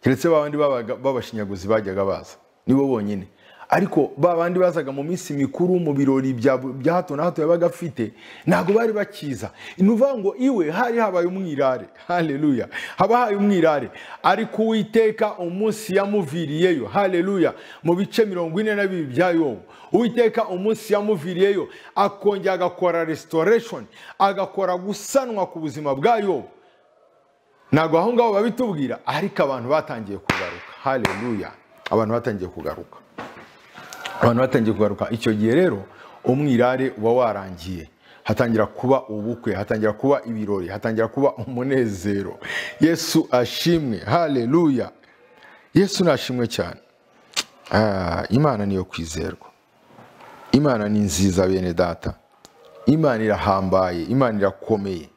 Speaker 1: keretse ba bandi babaga- b'abashinyaguzi bajyaga baza nibo bonyine ariko ba bandi bazaga mu minsi mikuru mu birori bya bu- bya hato na hato yabaga afite ntabwo bari bakiza ni ukuvuga ngo iwe hari habaye umwirare hareruya haba habaye umwirare ariko uwiteka umunsi yamuviriyeyo hareruya mu bice mirongo ine na bibiri bya yobu uwiteka umunsi yamuviriyeyo akongera agakora restoration agakora gusanwa ku buzima bwa yobu ntabwo aho ngaho babitubwira ariko abantu batangiye kugaruka hareruya abantu batangiye kugaruka abantu batangiye kugaruka icyo gihe rero umwirare uba warangiye hatangira kuba ubukwe hatangira kuba ibirori hatangira kuba umunezero yesu ashimwe hareruya yesu nashimwe cyane Ah, imana niyo kwizerwa imana ni nziza bene data imana irahambaye imana irakomeye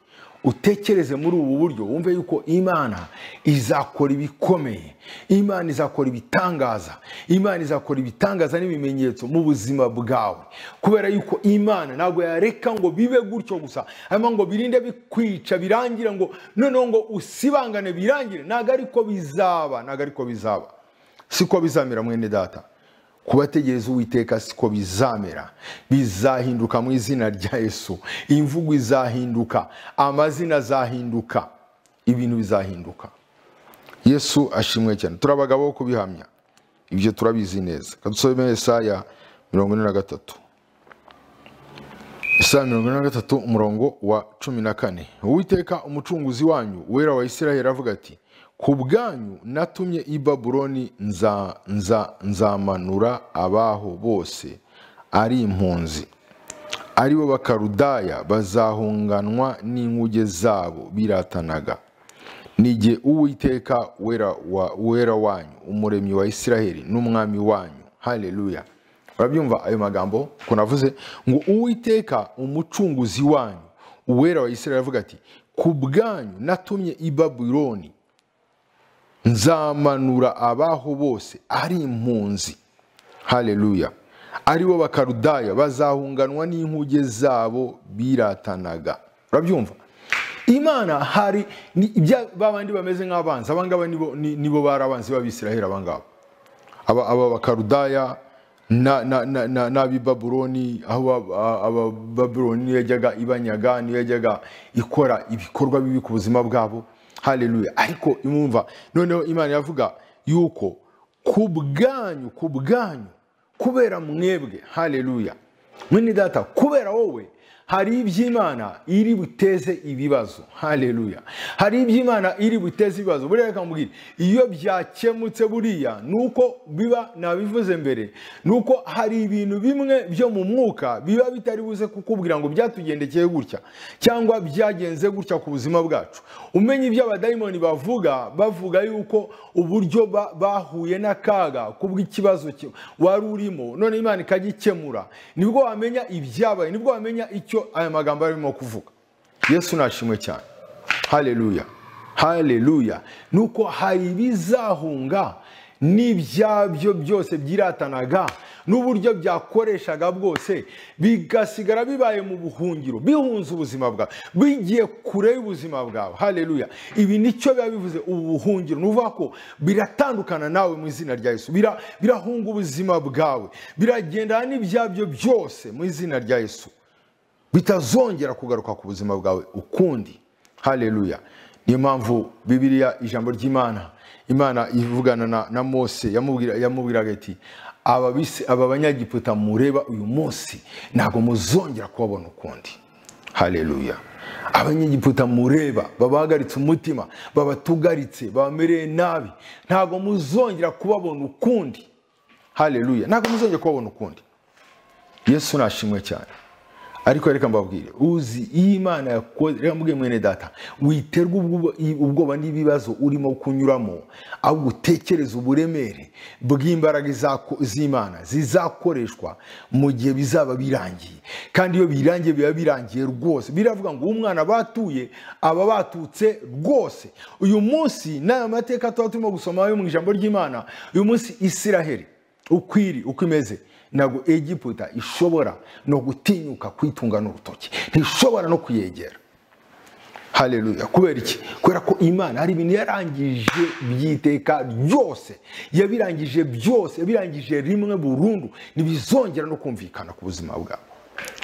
Speaker 1: utekereze muri ubu buryo wumve yuko imana izakora ibikomeye imana izakora ibitangaza imana izakora ibitangaza n'ibimenyetso mu buzima bwawe kubera yuko imana ntabwo yareka ngo bibe gutyo gusa hanyuma ngo birinde bikwica birangira ngo noneho ngo usibangane birangire ntabwo ariko bizaba ntabwo ariko bizaba siko bizamera mwene data kubategereza uwiteka siko bizamera bizahinduka mu izina rya yesu imvugo izahinduka amazina azahinduka ibintu bizahinduka yesu ashimwe cyane turi abagabo bo kubihamya ibyo turabizi neza kadusome Yesaya mirongo ine na gatatu Yesaya mirongo ine na gatatu umurongo wa cumi na kane uwiteka umucunguzi wanyu uwera wa isiraheli avuga ati ku bwanyu natumye i babuloni nza, nza, nzamanura abaho bose ari impunzi ari bo bakarudaya bazahunganwa n'inkuge zabo biratanaga nige uwiteka wera, wa, wera wanyu umuremyi wa isiraheli n'umwami wanyu haleluya urabyumva ayo magambo ko navuze ngo uwiteka umucunguzi wanyu uwera wa isiraheli avuga ati ku bwanyu natumye i babuloni nzamanura abaho bose ari impunzi hareruya ari bo bakarudaya bazahunganwa n'inkuge zabo biratanaga urabyumva imana hari ni ibya babandi bameze nk'abanzi abangaba nibo ni- nibo bari abanzi b'abisiraheli abangaba aba aba bakarudaya na- na- na- na- n'ab'i babuloni aho aba- aba babuloni niyo yajyaga ibanyaga niyo yajyaga ikora ibikorwa bibi ku buzima bwabo hareruya ariko imumva noneho imana iravuga yuko ku bwanyu ku bwanyu kubera mwebwe hareruya mwene data kubera wowe hari iby'imana iri buteze ibibazo hareruya hari iby'imana iri buteze ibibazo buriya reka mubwire iyo byakemutse buriya ni uko biba nabivuze mbere ni uko hari ibintu bimwe byo mu mwuka biba bitari buze kukubwira ngo byatugendekeye gutya cyangwa byagenze gutya ku buzima bwacu umenye ibyo abadayimoni bavuga bavuga yuko uburyo ba- bahuye n'akaga kubw'ikibazo ki- wari urimo none imana ikagikemura nibwo wamenya ibyabaye nibwo wamenya icyo aya magambo arimo kuvuga yesu nashimwe cyane hareruya hareruya ni uko hari ibizahunga n'ibyabyo byose byiratanaga n'uburyo byakoreshaga bwose bigasigara bibaye mu buhungiro bihunze ubuzima bwawe bigiye kure y'ubuzima bwawe hareruya ibi nicyo biba bivuze ubu buhungiro ni ukuvuga ko biratandukana nawe mu izina rya yesu Bira- birahunga ubuzima bwawe biragendana n'ibyabyo byose mu izina rya yesu bitazongera kugaruka ku buzima bwawe ukundi hareruya niyo mpamvu bibiliya ijambo ry'imana imana ivugana na, na mose yamubwira- yamubwiraga iti aba bisi- aba banyagiputa mureba uyu munsi ntabwo muzongera kubabona ukundi hareruya abanyegiputa mureba babahagaritse umutima babatugaritse babamereye nabi ntabwo muzongera kubabona ukundi hareruya ntabwo muzongera kubabona ukundi yesu nashimwe cyane ariko reka mbabwire uzi iyo imana yakoze reka mbwire mwene data witerwa ubwo- ubwoba n'ibibazo urimo kunyuramo ahubwo utekereze uburemere bw'imbaraga izako- z'imana zizakoreshwa mu gihe bizaba birangiye kandi iyo birangiye biba birangiye rwose biravuga ngo umwana batuye aba batutse rwose uyu munsi n'aya mateka tuba turimo gusoma yo mu ijambo ry'imana uyu munsi isiraheli ukwiri uko imeze ntabwo egiputa ishobora no gutinyuka kwitunga n'urutoki ntishobora no kuyegera hareruya kubera iki kubera ko imana hari ibintu yarangije by'iteka byose yabirangije byose yabirangije rimwe burundu ntibizongera no kumvikana ku buzima bwabo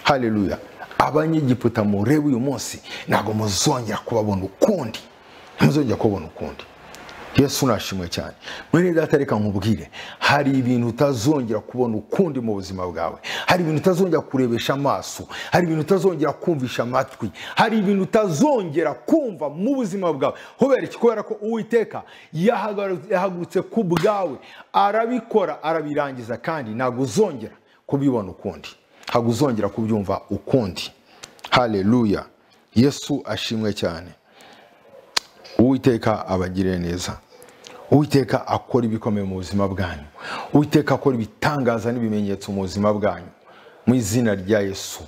Speaker 1: hareruya abanyegiputa mureba uyu munsi ntabwo muzongera kubabona ukundi ntimuzongera kubabona ukundi yesu nashimwe cyane mwene data reka nkubwire hari ibintu utazongera kubona ukundi mu buzima bwawe hari ibintu utazongera kurebesha amaso hari ibintu utazongera kumvisha amatwi hari ibintu utazongera kumva mu buzima bwawe kubera iki kubera ko uwiteka yahagaru- yahagurutse ku bwawe arabikora arabirangiza kandi ntabwo uzongera kubibona ukundi ntabwo uzongera kubyumva ukundi hareruya yesu ashimwe cyane uwiteka abagirire neza uwiteka akora ibikomeye mu buzima bwanyu uwiteka akora ibitangaza n'ibimenyetso mu buzima bwanyu mu izina rya yesu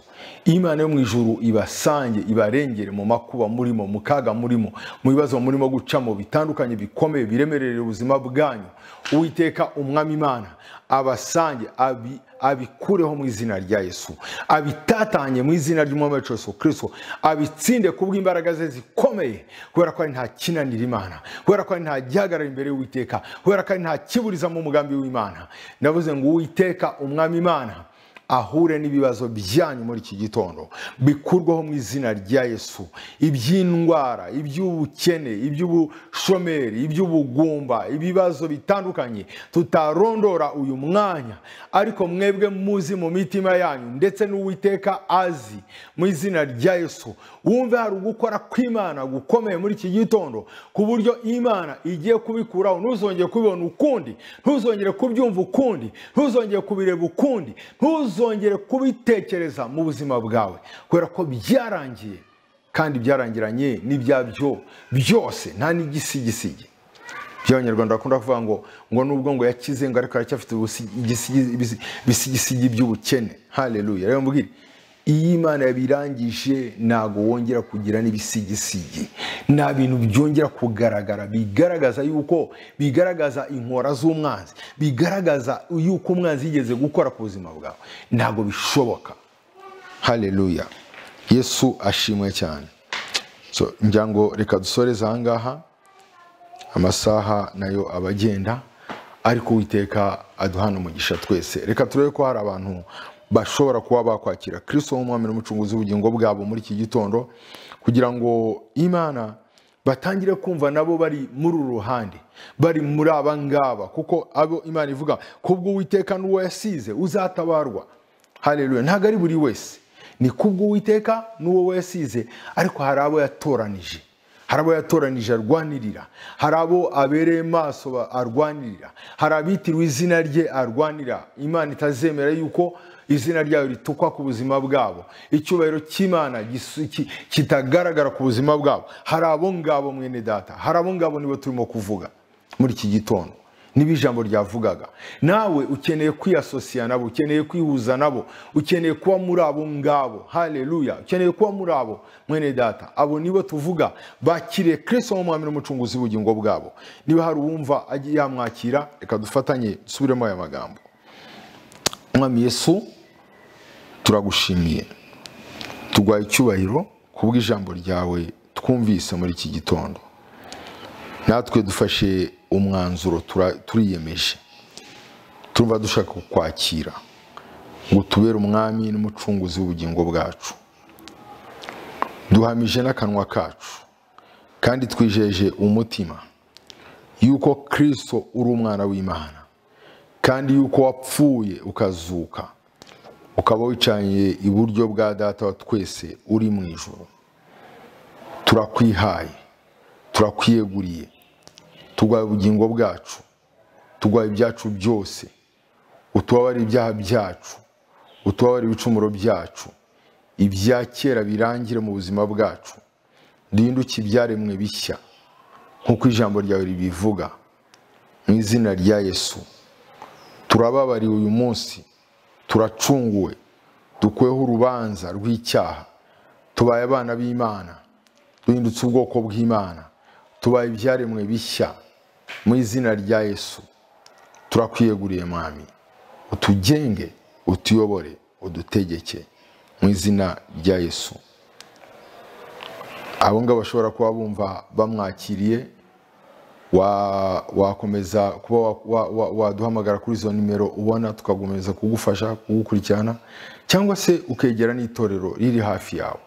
Speaker 1: imana yo mu ijuru ibasange ibarengere mu makuba murimo mu kaga murimo mu bibazo murimo gucamo bitandukanye bikomeye biremerera ubuzima bwanyu uwiteka umwami imana abasange abi- abikureho mu izina rya yesu abitatanye mu izina ry'umwami wacu yesu kirisito abitsinde kubw'imbaraga ze zikomeye kubera ko ari nta kinanira imana kubera ko ari nta gihagarara imbere y'uwiteka kubera ko ari nta kiburizamo umugambi w'imana navuze ngo uwiteka umwami imana ahure n'ibibazo byanyu muri iki gitondo bikurwaho mu izina rya yesu iby'indwara iby'ubukene iby'ubushomeri iby'ubugumba ibibazo bitandukanye tutarondora uyu mwanya ariko mwebwe muzi mu mitima yanyu ndetse n'uwiteka azi mu izina rya yesu wumve hari ugukora kw'imana gukomeye muri iki gitondo ku buryo imana igiye kubikuraho ntuzongere kubibona ukundi ntuzongere kubyumva ukundi ntuzongere kubireba ukundi ntuzongere kubitekereza mu buzima bwawe kubera ko byarangiye kandi byarangiranye n'ibyabyo byose nta n'igisigisigi by'abanyarwanda bakunda kuvuga ngo ngo nubwo ngo yakize ngo ariko aracyafite ubusi- igisi- ibisi- ibisigisigi by'ubukene hareruya rero mbwira iyo imana yabirangije ntabwo wongera kugira n'ibisigisigi nta bintu byongera kugaragara bigaragaza yuko bigaragaza inkora z'umwanzi bigaragaza yuko umwanzi yigeze gukora ku buzima bwawe ntabwo bishoboka hareruya yesu ashimwe cyane so ngira ngo reka dusoreze aha ngaha amasaha nayo aba agenda ariko uwiteka aduhana umugisha twese reka turebe ko hari abantu bashobora kuba bakwakira kirisito nk'umwami n'umucunguzi w'ubugingo bwabo muri iki gitondo kugira ngo imana batangire kumva nabo bari muri uru ruhande bari muri aba ngaba kuko abo imana ivuga kubwo uwiteka n'uwo yasize uzatabarwa hareruya ntabwo ari buri wese ni kubwo uwiteka n'uwo yasize ariko hari abo yatoranije hari abo yatoranije arwanirira hari abo abereye maso ba- arwanirira hari abitirwa izina rye arwanira imana itazemera yuko izina ryayo ritukwa ku buzima bwabo icyubahiro cy'imana gisu- ki- kitagaragara ku buzima bwabo hari abo ngabo mwene data hari abo ngabo nibo turimo kuvuga muri iki gitondo niba ijambo ryavugaga nawe ukeneye kwiyasosiya nabo ukeneye kwihuza nabo ukeneye kuba muri abo ngabo hareruya ukeneye kuba muri abo mwene data abo nibo tuvuga bakiriye kirisito nk'umwami n'umucunguzi w'ubugingo bwabo niba hari uwumva agiye yamwakira reka dufatanye dusubiremo aya magambo mwami yesu turagushimiye tugwaye icyubahiro kubw'ijambo ryawe twumvise muri iki gitondo natwe dufashe umwanzuro tura- turiyemeje turumva dushaka kukwakira ngo tubere umwami n'umucunguzi w'ubugingo bwacu duhamije n'akanwa kacu kandi twijeje umutima yuko kirisito uri umwana w'imana kandi yuko wapfuye ukazuka ukaba wicaniye iburyo bwa data wa twese uri mu ijoro turakwihaye turakwiyeguriye turwaye ubugingo bwacu turwaye ibyacu byose utubabarire ibyaha byacu utubabarire ibicumuro byacu ibya kera birangire mu buzima bwacu duhinduke ibyaremwe bishya nk'uko ijambo ryawe ribivuga mu izina rya yesu turababariwe uyu munsi turacunguwe dukweho urubanza rw'icyaha tubaye abana b'imana duhindutse ubwoko bw'imana tubaye ibyaremwe bishya mu izina rya yesu turakwiyeguriye mwami utugenge utuyobore udutegeke mu izina rya yesu abo ngabo bashobora kuba bumva bamwakiriye wa- wakomeza kuba wa- wa- wa- waduhamagara kuri izo nimero ubona tukagukomeza kugufasha kugukurikirana cyangwa se ukegera n'itorero riri hafi yawe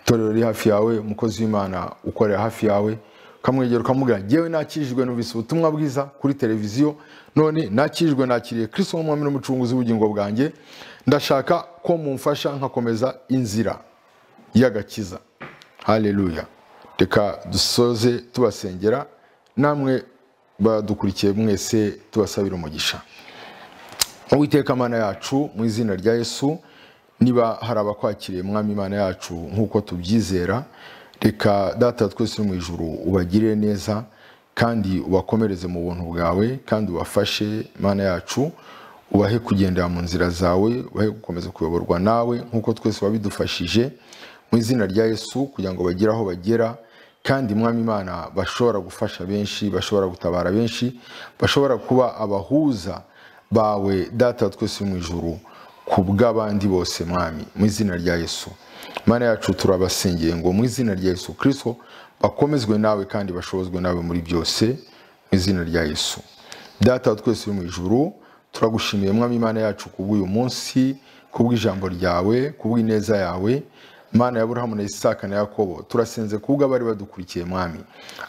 Speaker 1: itorero riri hafi yawe umukozi w'imana ukorera hafi yawe ukamwegera ukamubwira ngewe nakirijwe numvise ubutumwa bwiza kuri televiziyo none nakirijwe nakiriye kristo nk'umwami n'umucunguzi w'ubugingo bwanjye ndashaka ko mumfasha nkakomeza inzira y'agakiza haleluya reka dusoze tubasengera namwe badukurikiye mwese tubasabira umugisha uwiteka mana yacu mu izina rya yesu niba hari abakwakiriye mwami imana yacu nk'uko tubyizera reka data twese uri mu ijuru ubagirire neza kandi ubakomereze mu buntu bwawe kandi ubafashe mana yacu ubahe kugendera mu nzira zawe ubahe gukomeza kuyoborwa nawe nk'uko twese wabidufashije mu izina rya yesu kugira ngo bagire aho bagera kandi mwami imana bashobora gufasha benshi bashobora gutabara benshi bashobora kuba abahuza bawe data twese uri mu ijuru ku bw'abandi bose mwami mu izina rya yesu mana yacu turabasengeye ngo mu izina rya yesu kirisito bakomezwe nawe kandi bashobozwe nawe muri byose mu izina rya yesu data wa twese uri mu ijuru turagushimiye mwami imana yacu kubw'uyu munsi kubw'ijambo ryawe kubw'ineza yawe mana ya burahamu na isaka na yakobo turasenze kubwo abari badukurikiye mwami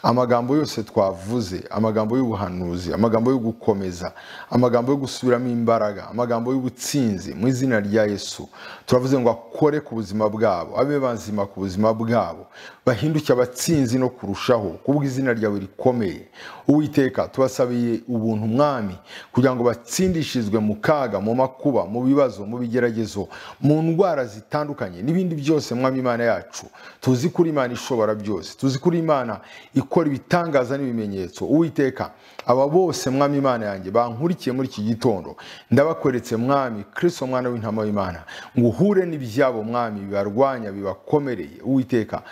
Speaker 1: amagambo yose twavuze amagambo y'ubuhanuzi amagambo yo gukomeza amagambo yo gusubiramo imbaraga amagambo y'ubutsinzi mu izina rya yesu turavuze ngo akore ku buzima bwabo abe bazima ku buzima bwabo bahinduke abatsinzi no kurushaho kubw'izina ryawe rikomeye uwiteka tubasabiye ubuntu mwami kugira ngo batsindishirizwe mu kaga mu makuba mu bibazo mu bigeragezo mu ndwara zitandukanye n'ibindi byose mwami imana yacu tuzi kuri imana ishobora byose tuzi kuri imana ikora ibitangaza n'ibimenyetso uwiteka aba bose mwami imana yanjye bankurikiye muri iki gitondo ndabakoretse mwami kristo mwana w'intama w'imana ngo uhure n'ibyabo mwami bibarwanya bibakomereye uwiteka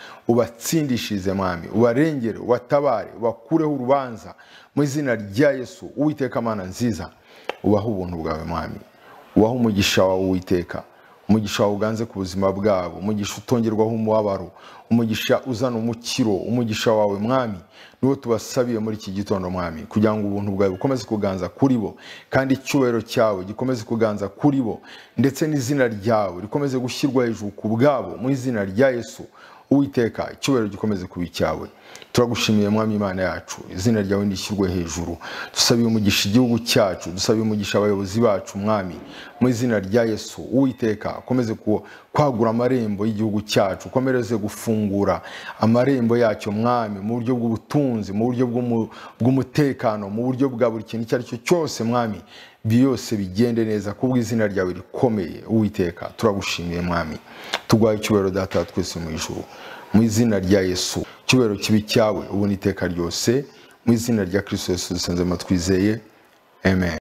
Speaker 1: ubatsindishirize mwami ubarengere ubatabare ubakureho urubanza mu izina rya yesu uwiteka mana nziza ubahe ubuntu bwawe mwami ubaho umugisha wawe witeka umugisha wawe uganze ku buzima bwabo umugisha utongerwaho umubabaro umugisha uzana umukiro umugisha wawe mwami niwo tubasabiye muri iki gitondo mwami kugira ngo ubuntu bwawe bukomeze kuganza kuri bo kandi icyubahiro cyawe gikomeze kuganza kuri bo ndetse n'izina ryawe rikomeze gushyirwa hejuru ku bwabo mu izina rya yesu uwiteka icyubahiro gikomeze kuba icyawe turagushimiye mwami imana yacu izina ryawe nishyirwe hejuru dusabiye umugisha igihugu cyacu dusabiye umugisha abayobozi bacu mwami mu izina rya yesu uwiteka ukomeze ku- kwagura amarembo y'igihugu cyacu ukomereze gufungura amarembo yacyo mwami mu buryo bw'ubutunzi mu buryo bw'umu- bw'umutekano mu buryo bwa buri kintu icyo ari cyo cyose mwami byose bigende neza kubw'izina ryawe rikomeye uwiteka turagushimiye mwami tugwaye icyubahiro data wa twese mu ijuru mu izina rya yesu icyubahiro kibi cyawe ubona iteka ryose mu izina rya kirisito yesu dusenze amatwizeye amen